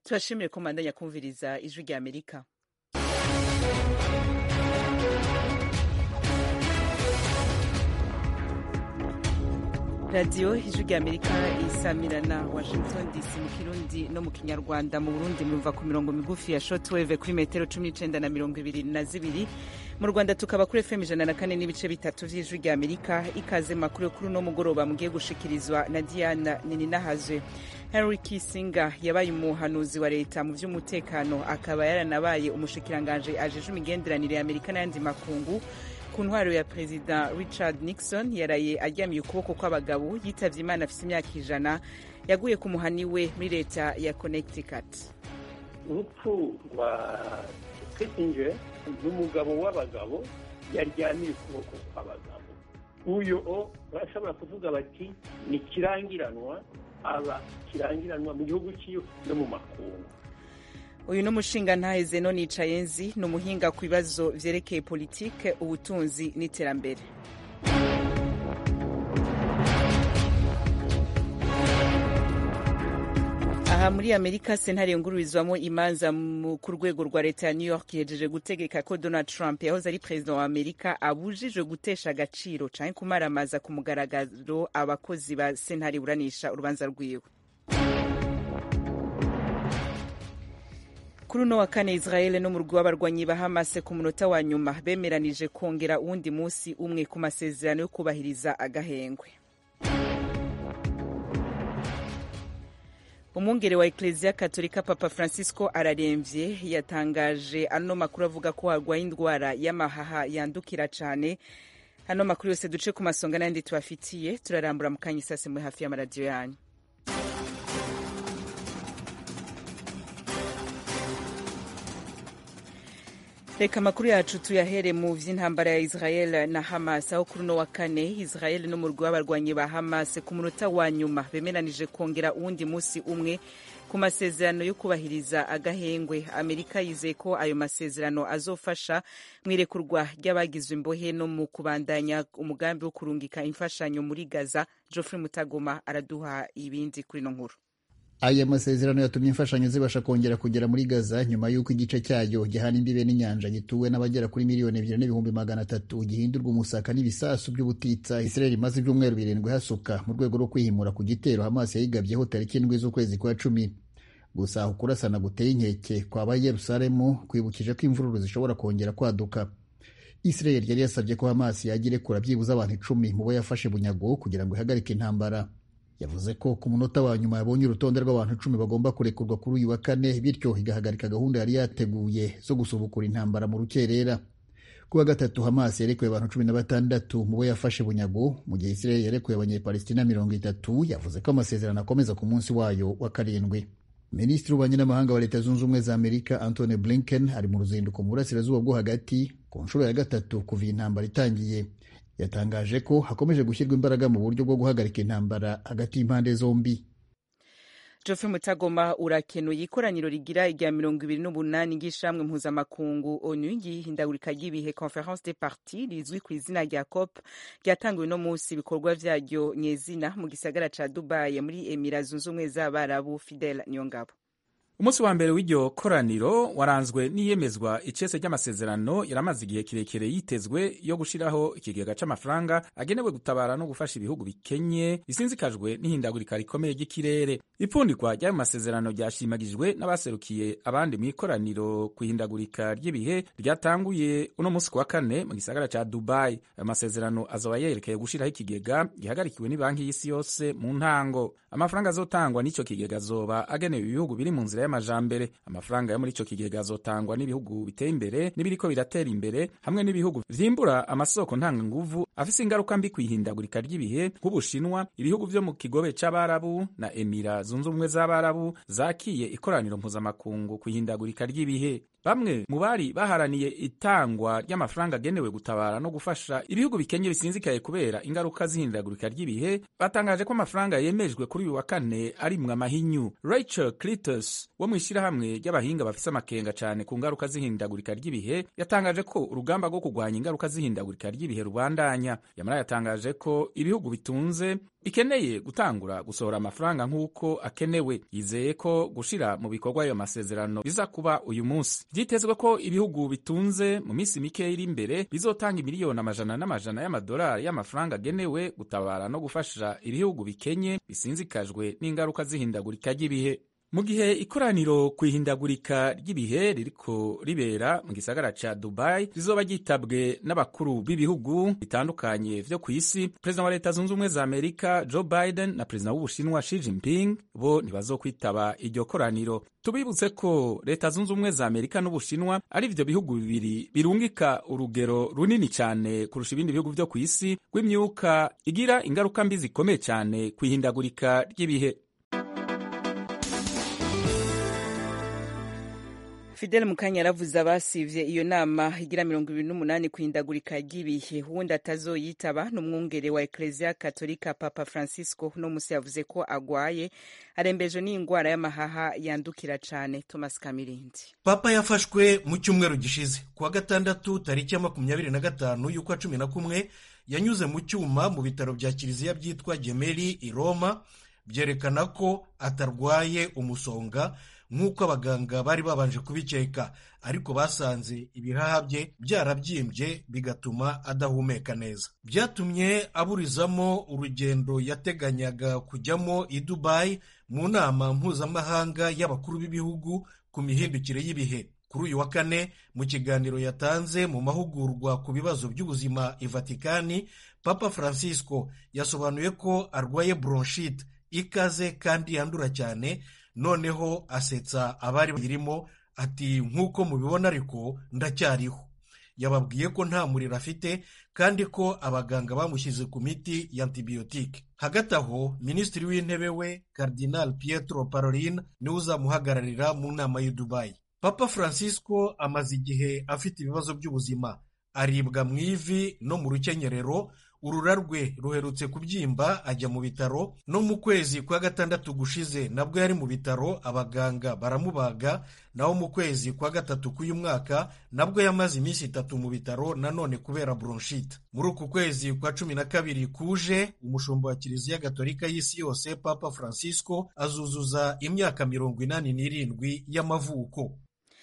turashimire ko mwandanya kumviriza ijwi rya amerika radiyo ijwi rya amerika isamirana washington dc mu kirundi no mu kinyarwanda mu burundi murumva ku mirongo migufi ya shotweve kuri metero cumi n'icenda na mirongo ibiri na zibiri mu rwanda tukaba kuri fm ijana na kane n'ibice bitatu vy'ijwi rya amerika ikaze makuru yo kuri uno mugoroba mugiye gushikirizwa na diana nininahazwe henry kissinger yabaye umuhanuzi wa leta mu vy'umutekano akaba yaranabaye umushikiranganje ajeje imigenderanire ya amerika n'ayandi makungu ku ntwaro ya perezida richard nixon yaraye aryamiye ukuboko kw'abagabo yitavye imana afise imyaka ijana yaguye ku muhani we muri leta ya connecticut urupfu rwa kissinger ni umugabo w'abagabo yaryamiye ukuboko kw'abagabo uyo o barashobora kuvuga bati ni kirangiranwa aba kirangiranwa mu gihugu ciwe no mu makungu uyu ni umushingantahe zeno nicayenzi ni umuhinga ku bibazo vyerekeye politike ubutunzi n'iterambere aha muri amerika sentare yungururizwamo imanza ku rwego rwa leta ya new york yejeje gutegeka ko donald trump yahoze ari perezida wa amerika abujijwe gutesha agaciro canke kumaramaza ku mugaragaro abakozi ba sentare iburanisha urubanza rwiwe kuri uno wa kane israel n'umurwi w'abarwanyi ba hamas ku munota wa nyuma bemeranije kongera uwundi munsi umwe ku masezerano yo kubahiriza agahengwe umwungere wa ekleziya katolika papa francisco araremvye yatangaje ano makuru avuga ko harwaye indwara y'amahaha yandukira cane ano makuru yose duce ku masonga n'ayandi tubafitiye turarambura mu kanya isase muri hafi y'amaradiyo yanyu reka amakuru yacu tuyahere mu vy'intambara ya israel na hamas aho kuri uno wa kane israel n'umurwi w'abarwanyi ba hamas ku munota wa nyuma bemeranije kongera uwundi musi umwe ku masezerano yo kubahiriza agahengwe amerika yizeye ko ayo masezerano azofasha mu irekurwa ry'abagizwe imbohe no mu kubandanya umugambi wo kurungika imfashanyo muri gaza geoffrey mutagoma araduha ibindi kuri ino nkuru aya masezerano yatumye imfashanyo zibasha kongera kugera muri gaza nyuma y'uko igice cyayo gihana imbibe n'inyanja gituwe n'abagera kuri miliyoni ebyiri n'ibihumbi magana atatu gihindurwa umusaka n'ibisasu by'ubutitsa israel imaze ibyumweru birindwi hasuka mu rwego rwo kwihimura ku gitero hamas yayigabyeho tariki indwi z'ukwezi kwa cumi gusa ukurasana guteye inkeke kwaba yerusalemu kwibukije ko imvururu zishobora kongera kwaduka israel yari yasabye ko hamas yajya irekura byibuze abantu icumi mu bo yafashe bunyago kugira ngo ihagarike intambara yavuze ko ku munota wa nyuma yabonye urutonde rw'abantu icumi bagomba kurekurwa kuri uyu wa kane bityo igahagarika gahunda yari yateguye zo gusubukura intambara mu rukerera kuwa gatatu hamas yarekuye abantu cumi na batandatu mu bo yafashe bunyago mu gihe israel yarekuye abanyepalestina mirongo itatu yavuze ko amasezerano akomeza ku munsi wayo wa karindwi minisitiri w'ububanyi n'amahanga wa leta zunze ubumwe za amerika antony blinken ari mu ruzinduko mu burasirazuba bwo hagati ku nshuro ya gatatu kuva iyi ntambara itangiye yatangaje ko hakomeje gushyirwa imbaraga mu buryo bwo guhagarika intambara hagati y'impande zombi Geoffrey Mutagoma urakenuye ikoraniro rigira irya mirongo ibiri n'umunani ry'ishamwe mpuzamakungu onu ry'ihindagurika ry'ibihe conference des partis rizwi ku izina rya cop ryatanguwe no munsi ibikorwa vyaryo nyezina mu gisagara ca dubai muri emira zunze ubumwe z'abarabu fidel niyongabo umunsi wa mbere w'iryo koraniro waranzwe n'iyemezwa icese ry'amasezerano yaramaze igihe kirekire yitezwe yo gushiraho ikigega c'amafaranga agenewe gutabara no gufasha ibihugu bikenye bisinzikajwe n'ihindagurika rikomeye ry'ikirere ipfundikwa ry'ayo masezerano ryashimagijwe n'abaserukiye abandi mu ikoraniro ku ihindagurika ry'ibihe ryatanguye uno munsi ku wa kane mu gisagara ca dubai ayo masezerano azoba yerekeye gushiraho ikigega gihagarikiwe n'ibanki y'isi yose mu ntango amafaranga azotangwa n'ico kigega azoba agenewe ibihugu biri mu nzira y'amajambere amafaranga yo muri ico kigega azotangwa n'ibihugu biteye imbere n'ibiriko biratera imbere hamwe n'ibihugu vyimbura amasoko ntanganguvu afise ingaruka mbi kwihindagurika ry'ibihe nk'ubushinwa ibihugu vyo mu kigobe c'abarabu na emira zunze ubumwe z'abarabu zakiye ikoraniro mpuzamakungu kwihindagurika ry'ibihe bamwe mu bari baharaniye itangwa ry'amafaranga agenewe gutabara no gufasha ibihugu bikenye bisinzikaye kubera ingaruka z'ihindagurika ry'ibihe batangaje ko amafaranga yemejwe kuri uyu wa kane arimwe amahinyu rachel clitus wo mu ishyirahamwe ry'abahinga bafise amakenga cyane ku ngaruka z'ihindagurika ry'ibihe yatangaje ko urugamba rwo kurwanya ingaruka z'ihindagurika ry'ibihe rubandanya yamara yatangaje ko ibihugu bitunze bikeneye gutangura gusohora amafaranga nk'uko akenewe yizeye ko gushira mu bikorwa ayo masezerano biza kuba uyu munsi vyitezwe ko ibihugu bitunze mu minsi mike iri imbere bizotanga miliyoni amajana n'amajana y'amadolari y'amafaranga agenewe gutabara no gufasha ibihugu bikenye bisinzikajwe n'ingaruka z'ihindagurika ry'ibihe mu gihe ikoraniro ku ihindagurika ry'ibihe ririko ribera mu gisagara ca dubai rizoba ryitabwe n'abakuru b'ibihugu bitandukanye vyo ku isi perezida wa leta zunze ubumwe za amerika joe biden na perezida w'ubushinwa xi jinping bo ntibazokwitaba iryo koraniro tubibutse ko leta zunze ubumwe za amerika n'ubushinwa ari ivyo bihugu bibiri birungika urugero runini cyane kurusha ibindi bihugu vyo ku isi rw'imyuka igira ingaruka mbi zikomeye cyane ku ihindagurika ry'ibihe fidele mukanya yaravuze abasivye iyo nama igira mirongo ibiri n'umunani ku ihindagurika ry'ibihe uwundi atazoyitaba ni umwungere wa ekleziya katolika papa francisco uno musi yavuze ko agwaye arembejwe n'ingwara y'amahaha yandukira cane thomas kamirindi papa yafashwe mu cyumweru gishize kuwa gatandatu tariki ya makumyabiri na gatanu y'ukwa cumi na kumwe yanyuze mu cyuma mu bitaro bya kiliziya byitwa gemeri i roma byerekana ko atarwaye umusonga nk'uko abaganga bari babanje kubikeka ariko basanze ibihaha bye byarabyimbye bigatuma adahumeka neza byatumye aburizamo urugendo yateganyaga kujyamo i dubayi mu nama mpuzamahanga y'abakuru b'ibihugu ku mihindukire y'ibihe kuri uyu wa kane mu kiganiro yatanze mu mahugurwa ku bibazo by'ubuzima i vatikani papa francisco yasobanuye ko arwaye bronchite ikaze kandi yandura cyane noneho asetsa abari bayirimo ati nk'uko mubibona ariko ndacyariho yababwiye ko nta muriro afite kandi ko abaganga bamushyize ku miti ya antibiyotike hagati aho minisitiri w'intebe we Cardinal Pietro Parolin niwe uzamuhagararira mu nama y'i Dubai papa francisco amaze igihe afite ibibazo by'ubuzima aribwa mu ivi no mu rukenyerero urura rwe ruherutse kubyimba ajya mu bitaro no mu kwezi kwa gatandatu gushize nabwo yari mu bitaro abaganga baramubaga naho mu kwezi kwa gatatu k'uyu mwaka nabwo yamaze iminsi itatu mu bitaro nanone kubera bronchite muri uku kwezi kwa cumi na kabiri kuje umushumba wa kiliziya gatolika y'isi yose papa francisco azuzuza imyaka mirongo inani n'irindwi y'amavuko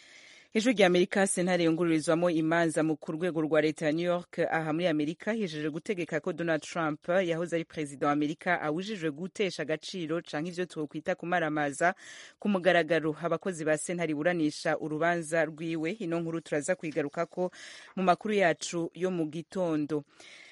ijwi rya amerika sentare yungururizwamo imanza mu ku rwego rwa leta ya new york aha muri amerika hijeje gutegeka ko donald trump yahoze ari perezida wa amerika awujijwe gutesha agaciro canke ivyo twokwita kumaramaza ku mugaragaro abakozi ba sentare iburanisha urubanza rwiwe ino nkuru turaza kuyigarukako mu makuru yacu yo mu gitondo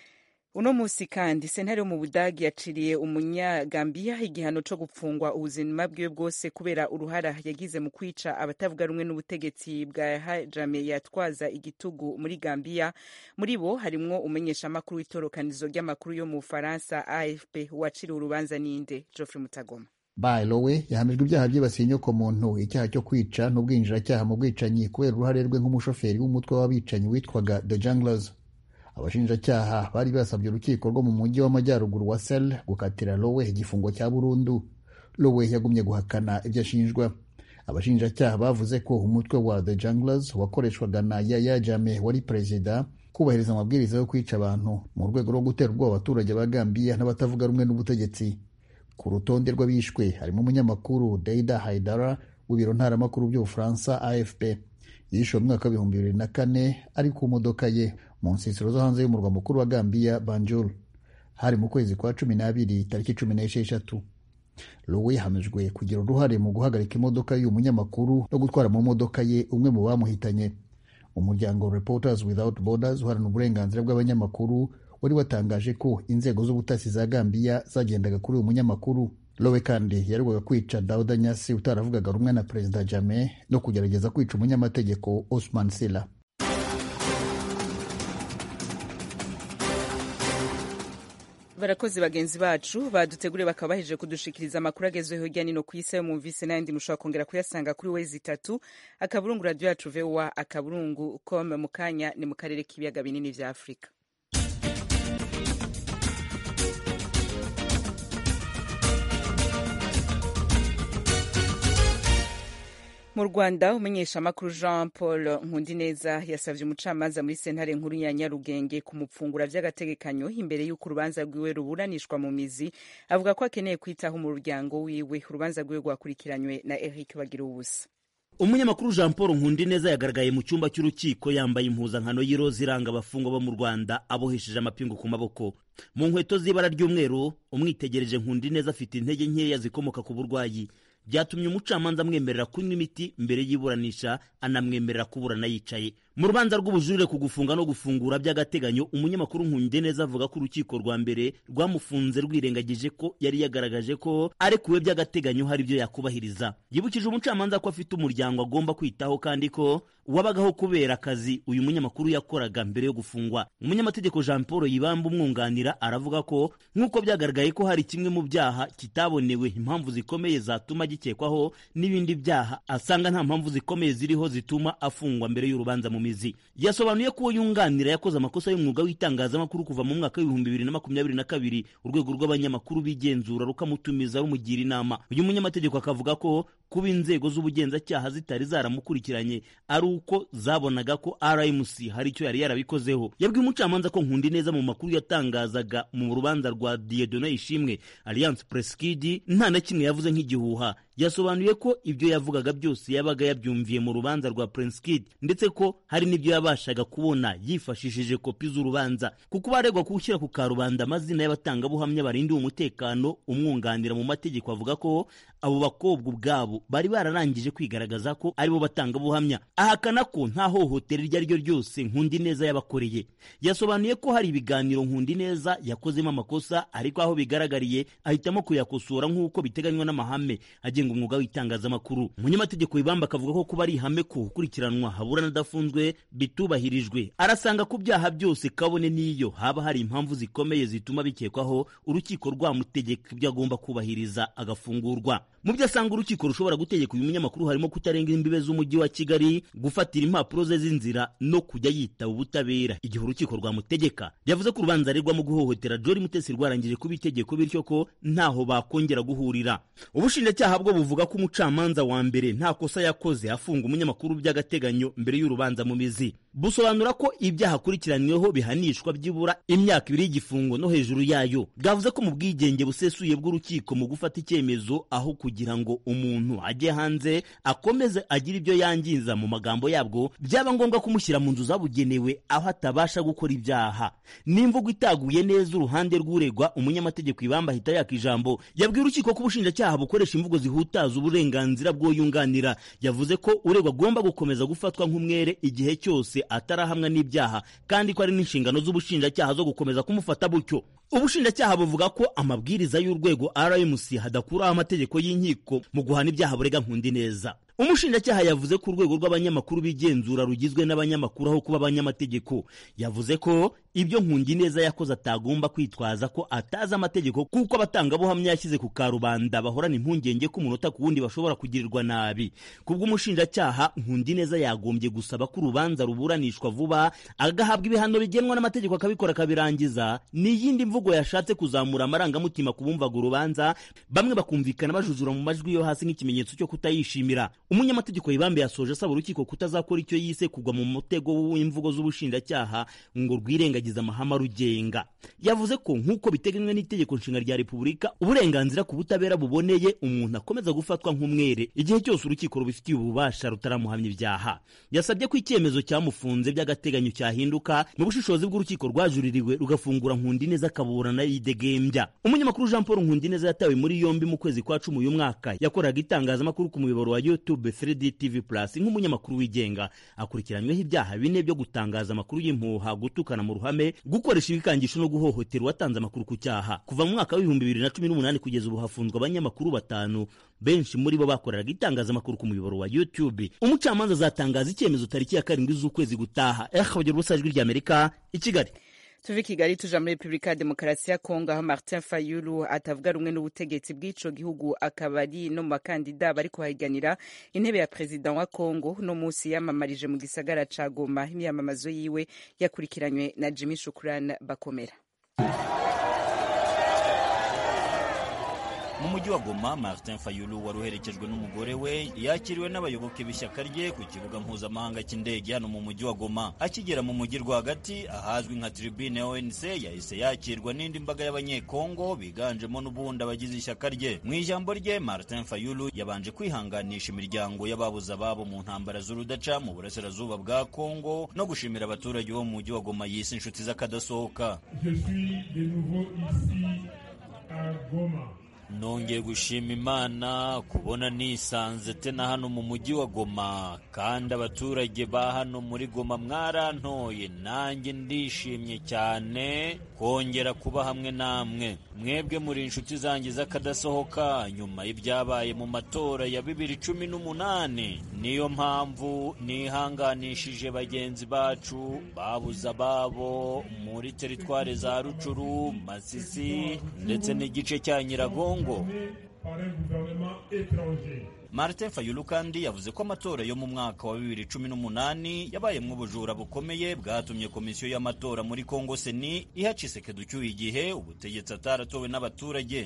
uno musi kandi sentare yo mu budagi yaciriye umunyagambiya igihano co gupfungwa ubuzima bwiwe bwose kubera uruhara yagize mu kwica abatavuga rumwe n'ubutegetsi bwa hajame yatwaza igitugu muri gambiya muri bo harimwo umenyeshamakuru w'itorokanizo ry'amakuru yo mu bufaransa afp waciriwe urubanza ninde geoffrey mutagoma Bayilowe yahamijwe ibyaha byibasiye inyokomuntu icyaha cyo kwica n'ubwinjiracyaha mu bwicanyi kubera uruhare rwe nk'umushoferi w'umutwe w'abicanyi witwaga The Junglers abashinjacyaha bari basabye urukiko rwo mu mujyi w'amajyaruguru wa sel gukatira lowe igifungo cya burundu lowe yagumye guhakana ibyo ashinjwa abashinjacyaha bavuze ko umutwe wa the junglers wakoreshwaga na yaya jame wari perezida kubahiriza amabwiriza yo kwica abantu mu rwego rwo gutera ubwoba abaturage ba gambiya n'abatavuga rumwe n'ubutegetsi ku rutonde rw'abishwe harimo umunyamakuru deida haidara w'ibiro ntaramakuru by'ubufaransa afp yishe mu mwaka w'ibihumbi bibiri na kane ari ku modoka ye mu nsisiro zo hanze y'umurwa mukuru wa Gambia Banjul hari mu kwezi kwa cumi n'abiri tariki cumi n'esheshatu Lowe yahamijwe kugira uruhare mu guhagarika imodoka y'uyu munyamakuru no gutwara mu modoka ye umwe mu bamuhitanye umuryango Reporters Without Borders uharanira uburenganzira bw'abanyamakuru wari watangaje ko inzego z'ubutasi za Gambia zagendaga kuri uyu munyamakuru Lowe kandi yaregwaga kwica Dauda Nyasi utaravugaga rumwe na Perezida Jammeh no kugerageza kwica umunyamategeko Osman Sila barakoze bagenzi bacu baduteguriye bakaba bahejeje kudushikiriza amakuru agezweho hirya nino ku isi ayo mumvise n'ayandi mushobora kongera kuyasanga kuri wezi itatu akaburungu radiyo yacu vowa akaburungu com mu kanya ni mu karere k'ibiyaga binini vya afurika mu rwanda umumenyeshamakuru jean paul nkundineza yasabye umucamanza muri sentare nkuru ya nyarugenge kumupfungura by'agategekanyo imbere y'uko urubanza rwiwe ruburanishwa mu mizi avuga ko akeneye kwitaho umuryango wiwe urubanza rwiwe rwakurikiranywe na eric bagira ubusa umunyamakuru jean paul nkundineza yagaragaye mu cyumba cy'urukiko yambaye impuzankano y'iroza iranga abafungwa bo mu rwanda abohesheje amapingu ku maboko mu nkweto z'ibara ry'umweru umwitegereje nkundineza afite intege nkeya zikomoka ku burwayi byatumye umucamanza amwemerera kunywa imiti mbere y'iburanisha anamwemerera kuburana yicaye mu rubanza rw'ubujurire ku gufunga no gufungura by'agateganyo umunyamakuru nkundeneza avuga ko urukiko rwa mbere rwamufunze rwirengagije ko yari yagaragaje ko arekuwe by'agateganyo hari ibyo yakubahiriza yibukije umucamanza ko afite umuryango agomba kwitaho kandi ko wabagaho kubera akazi uyu munyamakuru yakoraga mbere yo gufungwa umunyamategeko jean paul yibamba umwunganira aravuga ko nk'uko byagaragaye ko hari kimwe mu byaha kitabonewe impamvu zikomeye zatuma gikekwaho n'ibindi byaha asanga nta mpamvu zikomeye ziriho zituma afungwa mbere y'urubanza mu mizi yasobanuye ko uwo yunganira yakoze amakosa y'umwuga w'itangazamakuru kuva mu mwaka w'ibihumbi bibiri na makumyabiri na kabiri urwego rw'abanyamakuru bigenzura rukamutumiza rumugira inama uyu munyamategeko akavuga ko kuba inzego z'ubugenzacyaha zitari zaramukurikiranye ari uko zabonaga ko rmc hari icyo yari yarabikozeho yabwiye umucamanza ko nkundi neza mu makuru yatangazaga mu rubanza rwa diedone ishimwe alliance preskidi nta na kimwe yavuze nk'igihuha yasobanuye ko ibyo yavugaga byose yabaga yabyumviye mu rubanza rwa Prince Kid ndetse ko hari n'ibyo yabashaga kubona yifashishije kopi z'urubanza kuko baregwa gushyira ku karubanda amazina y'abatangabuhamya barindiwe umutekano umwunganira mu mategeko avuga ko abo bakobwa ubwabo bari bararangije kwigaragaza ko aribo batangabuhamya ahakana ko nta hohotera iryo ari ryo ryose nkundi neza yabakoreye yasobanuye ko hari ibiganiro nkundi neza yakozemo amakosa ariko aho bigaragariye ahitamo kuyakosora nk'uko biteganywa n'amahame agenga umwuga w'itangazamakuru umunyamategeko wibamba akavuga ko kuba ari ihame ko gukurikiranwa haburana adafunzwe bitubahirijwe arasanga ku byaha byose kabone n'iyo haba hari impamvu zikomeye zituma bikekwaho urukiko rwamutegeka ibyo agomba kubahiriza agafungurwa mu byo asanga urukiko rushobora gutegeka uyu munyamakuru harimo kutarenga imbibe z'umujyi wa kigali gufatira impapuro ze z'inzira no kujya yitaba ubutabera igihe urukiko rwamutegeka yavuze ko urubanza aregwamo guhohotera jori mutesi rwarangije kuba itegeko bityo ko ntaho bakongera guhurira ubushinjacyaha bwo buvuga ko umucamanza wa mbere nta kosa yakoze afunga umunyamakuru by'agateganyo mbere y'urubanza mu mizi busobanura ko ibyaha akurikiranyweho bihanishwa byibura imyaka ibiri y'igifungo no hejuru yayo bwavuze ko mu bwigenge busesuye bw'urukiko mu gufata icyemezo aho kugira ngo umuntu ajye hanze akomeze agire ibyo yangiza mu magambo yabwo byaba ngombwa kumushyira mu nzu zabugenewe aho atabasha gukora ibyaha n'imvugo itaguye neza uruhande rw'uregwa umunyamategeko ibamba ahita yaka ijambo yabwiye urukiko ko ubushinjacyaha bukoresha imvugo zihutaza uburenganzira bw'uyunganira yavuze ko uregwa agomba gukomeza gufatwa nk'umwere igihe cyose atarahamwa n'ibyaha kandi ko ari n'inshingano z'ubushinjacyaha zo gukomeza kumufata butyo ubushinjacyaha buvuga ko amabwiriza y'urwego rmc hadakuraho amategeko y'inkiko mu guhana ibyaha burega nkundi neza umushinjacyaha yavuze ko urwego rw'abanyamakuru bigenzura rugizwe n'abanyamakuru aho kuba abanyamategeko yavuze ko ibyo nkungi neza yakoze atagomba kwitwaza ko atazi amategeko kuko abatangabuhamya yashyize ku karubanda bahorana impungenge ko umunota ku wundi bashobora kugirirwa nabi kubw'umushinjacyaha nkundi neza yagombye gusaba ko urubanza ruburanishwa vuba agahabwa ibihano bigenwa n'amategeko akabikora akabirangiza n'iyindi mvugo yashatse kuzamura amarangamutima ku bumvaga urubanza bamwe bakumvikana bajujura mu majwi yo hasi nk'ikimenyetso cyo kutayishimira umunyamategeko yibambe yasoje asaba urukiko kutazakora icyo yise kugwa mu mutego w'imvugo z'ubushinjacyaha ngo rwirengagize amahame arugenga yavuze ko nk'uko biteganywa n'itegeko nshinga rya repubulika uburenganzira ku butabera buboneye umuntu akomeza gufatwa nk'umwere igihe cyose urukiko rubifitiye ububasha rutaramuhamya ibyaha yasabye ko icyemezo cyamufunze by'agateganyo cyahinduka mu bushishozi bw'urukiko rwajuririwe rugafungura nkundi neza akaburana yidegembya umunyamakuru jean paul nkundi neza yatawe muri yombi mu kwezi kwa cumi uyu mwaka yakoraga itangazamakuru ku muyoboro wa youtube 3D TV Plus nk'umunyamakuru wigenga akurikiranyweho ibyaha bine byo gutangaza amakuru y'impuha gutukana mu ruhame gukoresha ibikangisho no guhohotera uwatanze amakuru ku cyaha kuva mu mwaka w'ibihumbi bibiri na cumi n'umunani kugeza ubu hafunzwe abanyamakuru batanu benshi muri bo bakoreraga itangazamakuru ku muyoboro wa YouTube umucamanza azatangaza icyemezo tariki ya karindwi z'ukwezi gutaha ehawugira ubusa ijwi ry'Amerika i Kigali tuve i kigali tuja muri repubulika ya demokarasi ya kongo aho martin fayulu atavuga rumwe n'ubutegetsi bw'ico gihugu akaba ari no mu bakandida bari kuhahiganira intebe ya perezida wa kongo uno munsi yamamarije mu gisagara ca goma imyamamazo yiwe yakurikiranywe na jimmy shukuran bakomera mu mujyi wa goma martin fayulu wari uherekejwe n'umugore we yakiriwe n'abayoboke b'ishyaka rye ku kibuga mpuzamahanga cy'indege hano mu mujyi wa goma akigera mu mujyi rwagati ahazwi nka tribune onc yahise yakirwa n'indi mbaga y'abanyekongo biganjemo n'ubundi abagize ishyaka rye mu ijambo rye martin fayulu yabanje kwihanganisha imiryango y'ababuze ababo mu ntambara z'urudaca mu burasirazuba bwa kongo no gushimira abaturage bo mu mujyi wa goma yise inshuti z'akadasohoka nongeye gushima imana kubona nisanze tena hano mu mujyi wa goma kandi abaturage ba hano muri goma mwarantoye nanjye ndishimye cyane kongera kuba hamwe namwe mwebwe muri inshuti zanjye z'akadasohoka nyuma y'ibyabaye mu matora ya bibiri cumi n'umunani niyo mpamvu nihanganishije bagenzi bacu babuze ababo muri teritware za rucuru masisi ndetse n'igice cya nyiragongo martin fayulu kandi yavuze ko amatora yo mu mwaka wa bibiri cumi n'umunani yabayemo ubujura bukomeye bwatumye komisiyo y'amatora muri kongo seni iha Tshisekedi ucyuye igihe ubutegetsi ataratowe n'abaturage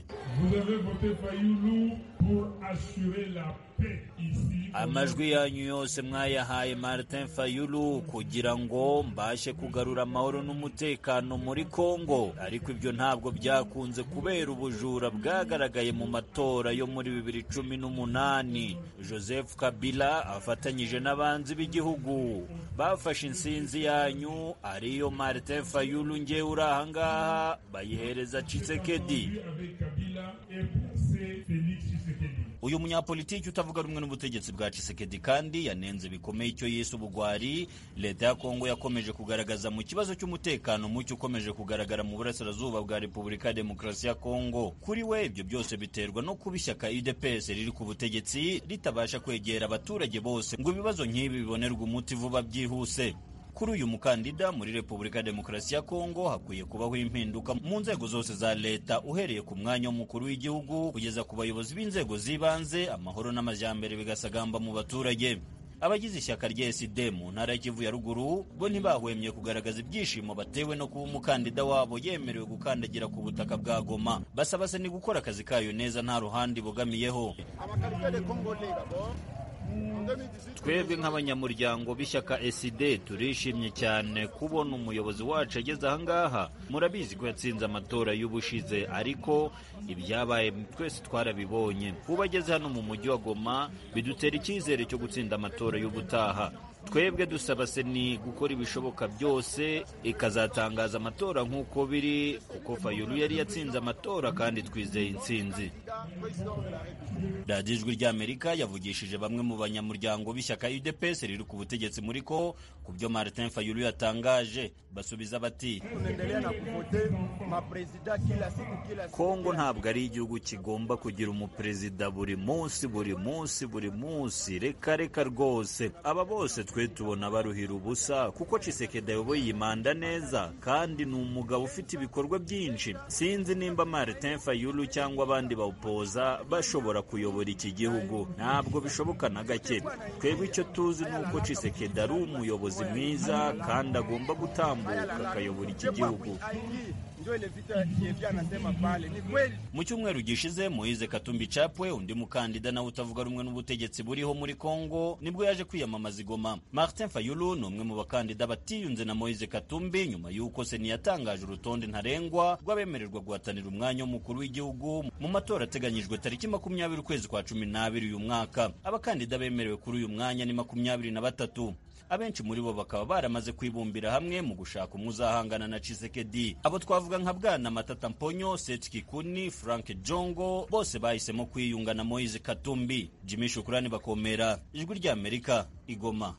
amajwi yanyu yose mwayahaye martin fayulu kugira ngo mbashe kugarura amahoro n'umutekano muri kongo ariko ibyo ntabwo byakunze kubera ubujura bwagaragaye mu matora yo muri bibiri cumi n'umunani joseph kabila afatanyije n'abanzi b'igihugu bafashe insinzi yanyu ariyo martin fayulu ngewe uri ahangaha bayihereza Tshisekedi uyu munyapolitiki utavuga rumwe n'ubutegetsi bwa Tshisekedi kandi yanenze bikomeye icyo yise ubugwari leta ya Kongo yakomeje kugaragaza mu kibazo cy'umutekano muke ukomeje kugaragara mu burasirazuba bwa Repubulika ya Demokarasi ya Kongo kuri we ibyo byose biterwa no kuba ishyaka UDPS riri ku butegetsi ritabasha kwegera abaturage bose ngo ibibazo nk'ibi bibonerwe umuti vuba byihuse kuri uyu mukandida muri repubulika ya demokarasi ya kongo hakwiye kubaho impinduka mu nzego zose za leta uhereye ku mwanya w'umukuru w'igihugu kugeza ku bayobozi b'inzego z'ibanze amahoro n'amajyambere bigasagamba mu baturage abagize ishyaka rya SD mu ntara y'Ikivu ya ruguru bo ntibahwemye kugaragaza ibyishimo batewe no kuba umukandida wabo yemerewe gukandagira ku butaka bwa Goma basaba se ni gukora akazi kayo neza nta ruhande ibogamiyeho twebwe nk'abanyamuryango b'ishyaka eside turishimye cyane kubona umuyobozi wacu ageze ahangaha murabizi ko yatsinze amatora y'ubushize ariko ibyabaye twese twarabibonye kuba ageze hano mu mujyi wa goma bidutera icyizere cyo gutsinda amatora y'ubutaha twebwe dusaba seni gukora ibishoboka byose ikazatangaza amatora nk'uko biri kuko fayulu yari yatsinze amatora kandi twizeye intsinzi radiyo ijwi ry'amerika yavugishije bamwe mu banyamuryango b'ishyaka udps riri ku butegetsi muri ko ku byo martin fayulu yatangaje basubiza bati kongo ntabwo ari igihugu kigomba kugira umuperezida buri munsi buri munsi buri munsi reka reka rwose aba bose twe tubona baruhira ubusa kuko Tshisekedi ayoboye iyi manda neza kandi ni umugabo ufite ibikorwa byinshi sinzi nimba martin fayulu cyangwa abandi bawupoza bashobora kuyobora iki gihugu ntabwo bishoboka na gake twebwe icyo tuzi ni uko Tshisekedi ari umuyobozi mwiza kandi agomba gutambuka akayobora iki gihugu mu cyumweru gishize moise katumbi capwe undi mukandida nawe utavuga rumwe n'ubutegetsi buriho muri kongo nibwo yaje kwiyamamaza igoma martin fayulu ni umwe mu bakandida batiyunze na moise katumbi nyuma y'uko seni yatangaje urutonde ntarengwa rw'abemererwa guhatanira umwanya w'umukuru w'igihugu mu matora ateganyijwe tariki makumyabiri ukwezi kwa cumi n'abiri uyu mwaka abakandida bemerewe kuri uyu mwanya ni makumyabiri na batatu abenshi muri bo bakaba baramaze kwibumbira hamwe mu gushaka umwe uzahangana na Tshisekedi abo twavuga nka bwana Matata Mponyo Seth Kikuni Frank Jongo bose bahisemo kwiyunga na Moise Katumbi Jimmy Shukrani bakomera ijwi rya Amerika igoma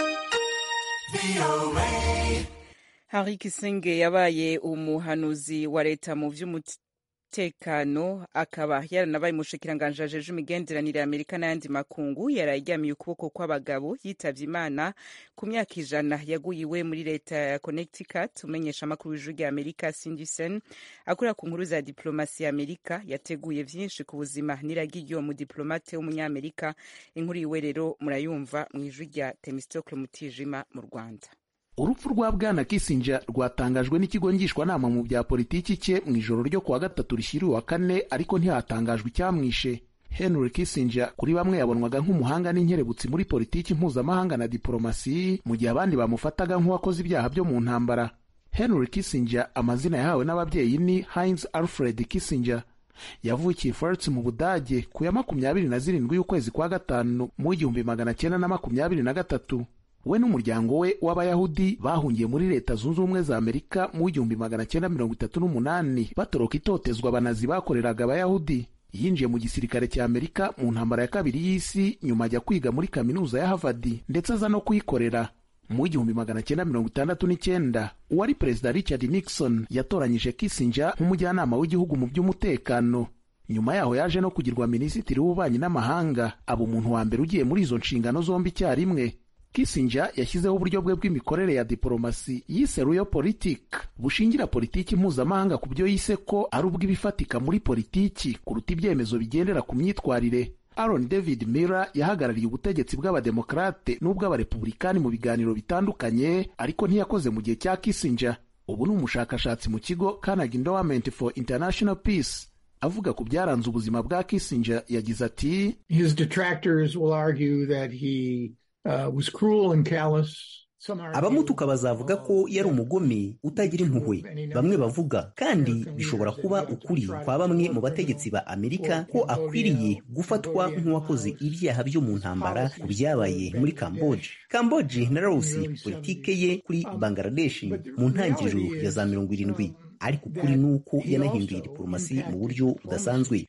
Henri Kisenge yabaye umuhanuzi wa leta mu vy'umutekano akaba yaranabaye umushikiranganji ajeje imigenderanire ya Amerika n'ayandi makungu yararyamiye ukuboko kw'abagabo yitavye Imana ku myaka ijana yaguye iwe muri leta ya Connecticut umenyesha amakuru w'ijwi rya Amerika Cindy Sen akorera ku nkuru za diplomasi ya Amerika yateguye vyinshi ku buzima n'iragi ry'uwo mudiplomate w'umunyamerika inkuru yiwe rero murayumva mw'ijwi rya Temistocle Mutijima mu Rwanda urupfu rwa bwana kissinger rwatangajwe n'ikigo ngishwanama mu bya politiki cye mu ijoro ryo kuwa gatatu rishyiriwe wa kane ariko ntihatangajwe icyamwishe henry kissinger kuri bamwe yabonwaga nk'umuhanga n'inkerebutsi muri politiki mpuzamahanga na diporomasi mu gihe abandi bamufataga nk'uwakoze ibyaha byo mu ntambara henry kissinger amazina yahawe n'ababyeyi ni heinz alfred kissinger yavukiye Furth mu budage ku ya makumyabiri na zirindwi y'ukwezi kwa gatanu mu igihumbi magana cyenda na makumyabiri na gatatu we n'umuryango we w'abayahudi bahungiye muri leta zunze ubumwe za amerika mu igihumbi magana cyenda mirongo itatu n'umunani batoroka itotezwa abanazi bakoreraga abayahudi yinjiye mu gisirikare cya amerika mu ntambara ya kabiri y'isi nyuma ajya kwiga muri kaminuza ya havard ndetse aza no kuyikorera mu igihumbi magana cyenda mirongo itandatu n'icyenda uwari perezida richard nixon yatoranyije kissinger nk'umujyanama w'igihugu mu by'umutekano nyuma yaho yaje no kugirwa minisitiri w'ububanyi n'amahanga aba umuntu wa mbere ugiye muri izo nshingano zombi icyarimwe kissinger yashyizeho uburyo bwe bw'imikorere ya diporomasi yise royal politic bushingira politiki mpuzamahanga ku byo yise ko ari ubw'ibifatika muri politiki kuruta ibyemezo bigendera ku myitwarire Aaron David Miller yahagarariye ubutegetsi bw'abademokarate n'ubw'abarepublikani mu biganiro bitandukanye ariko ntiyakoze mu gihe cya Kissinger ubu ni umushakashatsi mu kigo Carnegie Endowment for International Peace avuga ku byaranze ubuzima bwa Kissinger yagize ati His detractors will argue that he uh, was cruel and callous abamutuka bazavuga ko yari umugome utagira impuhwe bamwe bavuga kandi bishobora kuba ukuri kwa bamwe mu bategetsi ba amerika ko akwiriye gufatwa nk'uwakoze ibyaha byo mu ntambara ku byabaye muri kamboje kamboje na laosi politike ye kuri bangladesh mu ntangiriro ya za mirongo irindwi ariko ukuri ni uko yanahinduye diporomasi mu buryo budasanzwe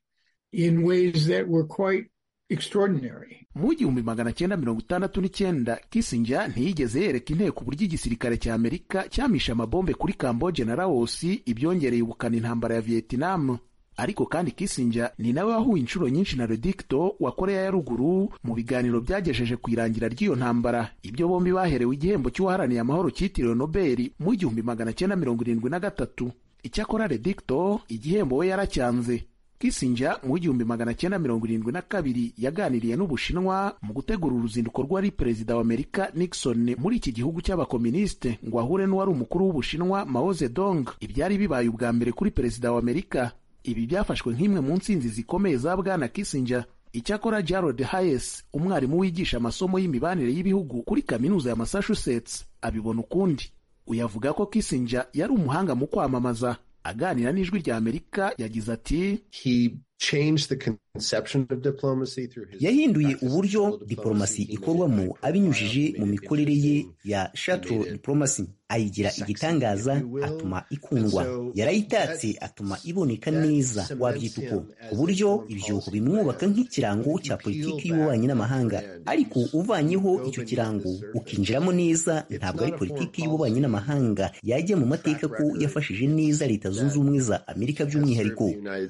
mu igihumbi magana cyenda mirongo itandatu n'icyenda kissinger ntiyigeze yereka inteko uburyo igisirikare cya amerika cyamishe amabombe kuri kamboje na laosi ibyongereye ubukana intambara ya vietnam ariko kandi kissinger ni nawe wahuye inshuro nyinshi na redicto wa koreya ya ruguru mu biganiro byagejeje ku irangira ry'iyo ntambara ibyo bombi baherewe igihembo cy'uwaharaniye amahoro cyitiriwe nobeli mu igihumbi magana cyenda mirongo irindwi na gatatu icyakora redicto igihembo we yaracyanze Kissinger mu igihumbi magana cyenda mirongo irindwi na kabiri yaganiriye n'Ubushinwa mu gutegura uruzinduko rw'uwari perezida wa Amerika Nixon muri iki gihugu cy'abakominisite ngo ahure n'uwari umukuru w'Ubushinwa Mao Zedong ibyari bibaye ubwa mbere kuri perezida wa Amerika ibi byafashwe nk'imwe mu nsinzi zikomeye za bwana Kissinger icyakora Jared Hayes umwarimu wigisha amasomo y'imibanire y'ibihugu kuri kaminuza ya Massachusetts abibona ukundi uyavuga ko Kissinger yari umuhanga mu kwamamaza aganira n'ijwi rya amerika yagize ati yahinduye uburyo diporomasi ikorwamo abinyujije mu mikorere ye ya shuttle diplomasi ayigira igitangaza atuma ikundwa yarayitatse atuma iboneka neza wabyita uko ku buryo ibyo bimwubaka nk'ikirango cya politiki y'ububanyi n'amahanga ariko uvanyeho icyo kirango ukinjiramo neza ntabwo ari politiki y'ububanyi n'amahanga yajya mu mateka ko yafashije neza leta zunze ubumwe za amerika by'umwihariko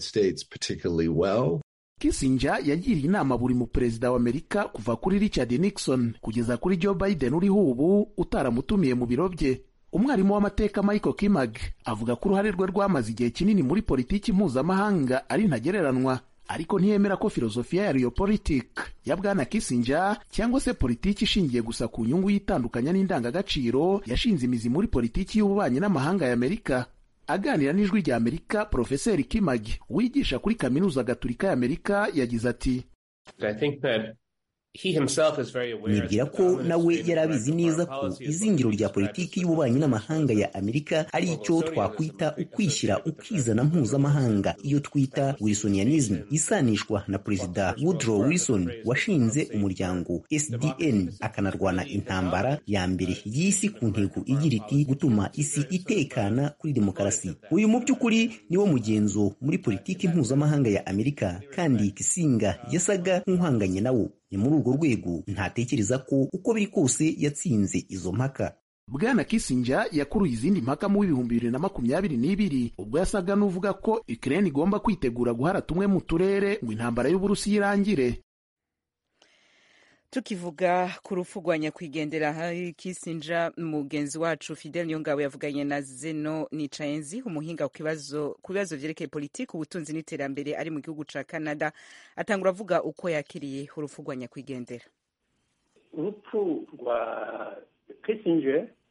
Kissinger yagiriye inama buri mu perezida wa Amerika kuva kuri Richard Nixon kugeza kuri Joe Biden uriho ubu utaramutumiye mu biro bye umwarimu w'amateka Michael Kimag avuga ko uruhare rwe rwamaze igihe kinini muri politiki mpuzamahanga ari ntagereranywa ariko ntiyemera ko filozofiya ya Realpolitik ya bwana Kissinger cyangwa se politiki ishingiye gusa ku nyungu y'itandukanya n'indangagaciro yashinze imizi muri politiki y'ububanyi n'amahanga ya Amerika aganira n'ijwi rya amerika porofeseri kimagi wigisha kuri kaminuza gatulika ya amerika yagize ati nibwira ko nawe yari abizi neza ko izingiro rya politiki y'ububanyi n'amahanga ya amerika ari icyo twakwita ukwishyira ukizana mpuzamahanga iyo twita wilsonianism isanishwa na perezida woodrow wilson washinze umuryango sdn akanarwana intambara ya mbere y'isi ku ntego igira iti gutuma isi itekana kuri demokarasi uyu mu by'ukuri niwo mugenzo muri politiki mpuzamahanga ya amerika kandi kisinga yasaga nk'uhanganye nawo ni muri urwo rwego ntatekereza ko uko biri kose yatsinze izo mpaka bwana Kissinger yakuruye izindi mpaka mu w'ibihumbi bibiri na makumyabiri n'ibiri ubwo yasaga n'uvuga ko Ukraine igomba kwitegura guhara tumwe mu turere ngo intambara y'uburusiya irangire tukivuga ku rupfu rwa nyakwigendera hari Kissinger mugenzi wacu Fidel Nyongabo yavuganye na Zeno Nicayenzi umuhinga ku bibazo vyerekeye politiki ubutunzi n'iterambere ari mu gihugu ca Canada atangura avuga uko yakiriye urupfu rwa nyakwigendera urupfu rwa Kissinger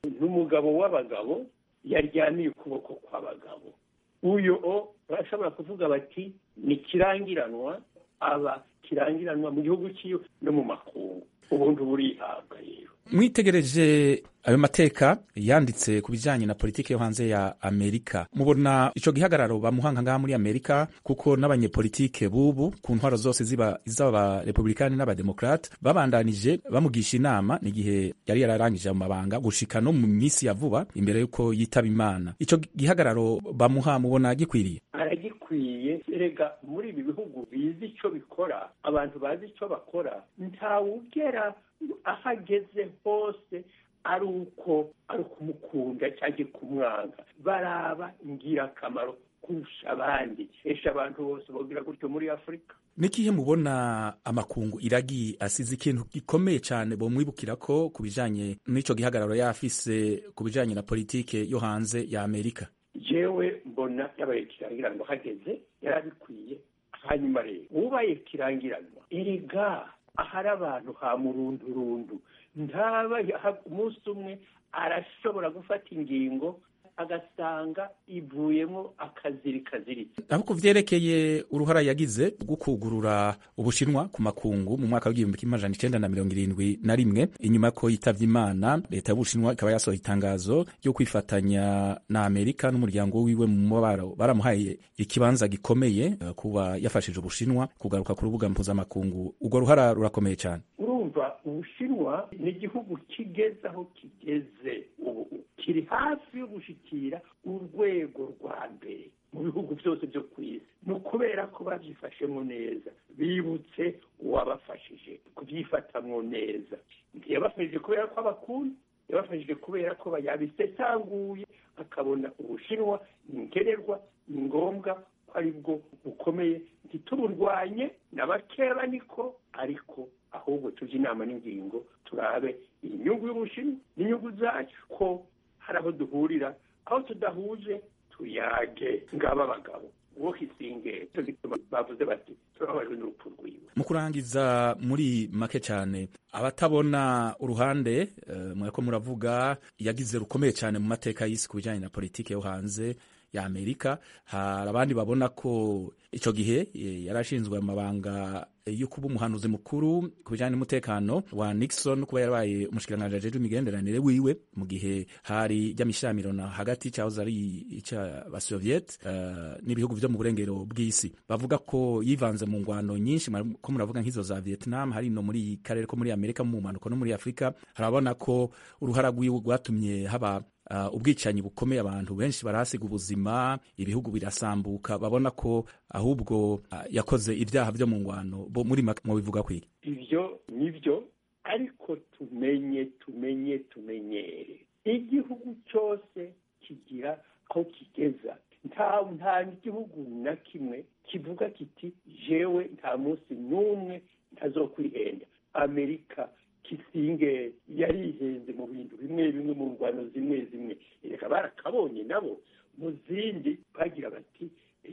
n'umugabo w'abagabo yaryamiye ukuboko kw'abagabo uyu o barashobora kuvuga bati ni kirangiranwa aba kirangiranwa mu gihugu cyiwe no mu makungu ubundi burihabwa rero mwitegereje ayo mateka yanditse ku bijyanye na politiki yo hanze ya amerika mubona icyo gihagararo bamuhanga ngaha muri amerika kuko n'abanyepolitike bubu ku ntwaro zose ziba iz'abarepublikani n'abademokarate babandanije bamugisha inama n'igihe yari yararangije mu mabanga gushika no mu minsi ya vuba imbere y'uko yitaba imana icyo gihagararo bamuha mubona gikwiriye aragikwiye erega muri ibi bihugu bizi icyo bikora abantu bazi icyo bakora ntawugera aho ageze hose ari uko ari ukumukunda cyangwa kumwanga baraba ingirakamaro kurusha abandi esha abantu bose bagira gutyo muri afurika n'ikihe mubona amakungu iragi asize ikintu gikomeye cyane bomwibukira ko ku bijyanye n'icyo gihagararo yafise ku bijyanye na politike yo hanze ya amerika jewe mbona yabaye kirangiranwa hageze yarabikwiye hanyuma rero ubaye kirangiranwa erega ahari abantu ha murundurundu ntaba umunsi umwe arashobora gufata ingingo agasanga ivuyemo akaziri kaziritse aho ku vyerekeye uruhara yagize rwo kugurura ubushinwa ku makungu mu mwaka w'igihumbi kimwe amajana icenda na mirongo irindwi na rimwe inyuma ko yitavye imana leta y'ubushinwa ikaba yasohoye itangazo ryo kwifatanya na amerika n'umuryango wiwe mu mubabaro baramuhaye ikibanza gikomeye uh, kuba yafashije ubushinwa kugaruka ku rubuga mpuzamakungu urwo ruhara rurakomeye cyane urumva ubushinwa ni igihugu kigeze aho kigeze ubu kiri hafi yo gushyikira urwego rwa mbere mu bihugu byose byo ku isi ni ukubera ko babyifashemo neza bibutse uwabafashije kubyifatamwo neza ntiyabafashije kubera ko abakunda yabafashije kubera ko yabisesanguye akabona ubushinwa ni nkenerwa ni ngombwa ko ari bwo bukomeye ntituburwanye na bakeba niko ariko ahubwo tujye inama n'ingingo turabe inyungu y'ubushinwa n'inyungu zacu ko hari aho duhurira aho tudahuje tuyage ngaba abagabo uwo kisinge cyo gituma bavuze bati turababajwe n'urupfu rwiwe mu kurangiza muri make cyane abatabona uruhande uh, mwako muravuga yagize rukomeye cyane mu mateka y'isi ku bijyanye na politiki yo hanze ya amerika hari abandi babona ko icyo gihe yari ashinzwe amabanga yo kuba umuhanuzi mukuru ku bijyanye n'umutekano wa nixon kuba yarabaye umushikiranganji ajejwe imigenderanire wiwe mu gihe hari ry'amishyamirano hagati cyahoze ari icy'abasoviet uh, n'ibihugu byo mu burengero bw'isi bavuga ko yivanze mu ngwano nyinshi ko muravuga nk'izo za vietnam hari no muri karere ko muri amerika mu mpanuka no muri afurika harabona ko uruhara rwiwe rwatumye haba Uh, ubwicanyi bukomeye abantu benshi barahasiga ubuzima ibihugu birasambuka babona ko ahubwo uh, yakoze ibyaha byo mu ngwano bo muri mu bivuga kwiki ivyo nivyo ariko tumenye tumenye tumenyere igihugu cyose kigira aho kigeza nta nta gihugu na kimwe kivuga kiti jewe nta munsi n'umwe ntazokwihenda amerika kisinge yarihenze mu bintu bimwe bimwe mu ngwano zimwe zimwe reka barakabonye nabo mu zindi bagira bati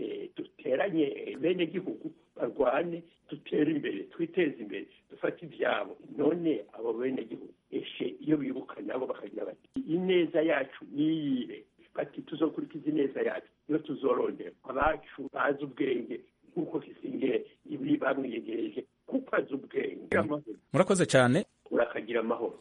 duteranye bene gihugu barwane dutere imbere twiteze imbere dufate ibyabo none abo bene gihugu eshe iyo bibuka nabo bakagira bati ineza yacu niyihe bati tuzokurikiza ineza yacu iyo tuzorondera abacu bazi ubwenge nk'uko kisinge ibi bamwiyegereje kuko azi ubwenge murakoze cyane urakagira amahoro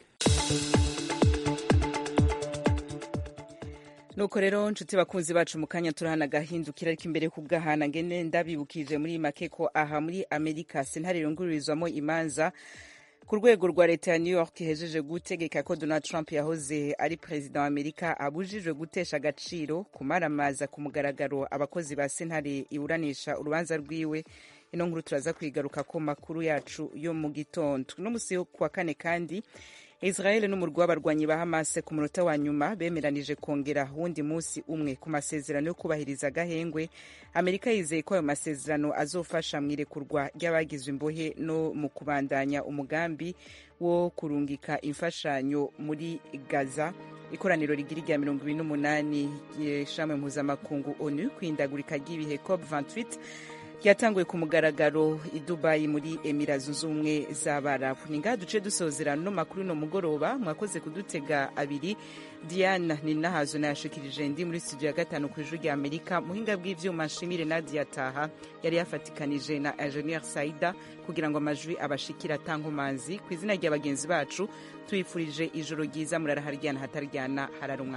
nuko rero nshuti bakunzi bacu mu kanya turahana agahindukira ariko imbere kubwahana ngene ndabibukije muri make ko aha muri amerika sentare yungururizwamo imanza ku rwego rwa leta ya new york ihejeje gutegeka ko donald trump yahoze ari perezida wa amerika abujijwe gutesha agaciro kumaramaza ku mugaragaro abakozi ba sentare iburanisha urubanza rwiwe ino nkuru turaza kwigaruka ku makuru yacu yo mu gitondo no musi yo kuwa kane kandi israel n'umurwi w'abarwanyi ba hamas ku munota wa nyuma bemeranije kongera wundi munsi umwe ku masezerano yo kubahiriza agahengwe amerika yizeye ko ayo masezerano azofasha mu irekurwa ry'abagizwe imbohe no mu kubandanya umugambi wo kurungika imfashanyo muri gaza ikoraniro rigira irya mirongo ibiri n'umunani ishami mpuzamakungu onu kwindagurika ry'ibihe cop 28 yatanguye ku mugaragaro i dubayi muri emira zunze ubumwe z'abarabu ni ngaha duce dusozera no makuru no mugoroba mwakoze kudutega abiri diana ni nahazo nayashikirije ndi muri studio ya gatanu ku ijwi rya amerika muhinga bw'ivyuma nshimire nadia taha yari yafatikanije na ingenieur saida kugira ngo amajwi abashikira atankomanzi ku izina rya bagenzi bacu tuyifurije ijoro ryiza muraraharyana hataryana hararumwa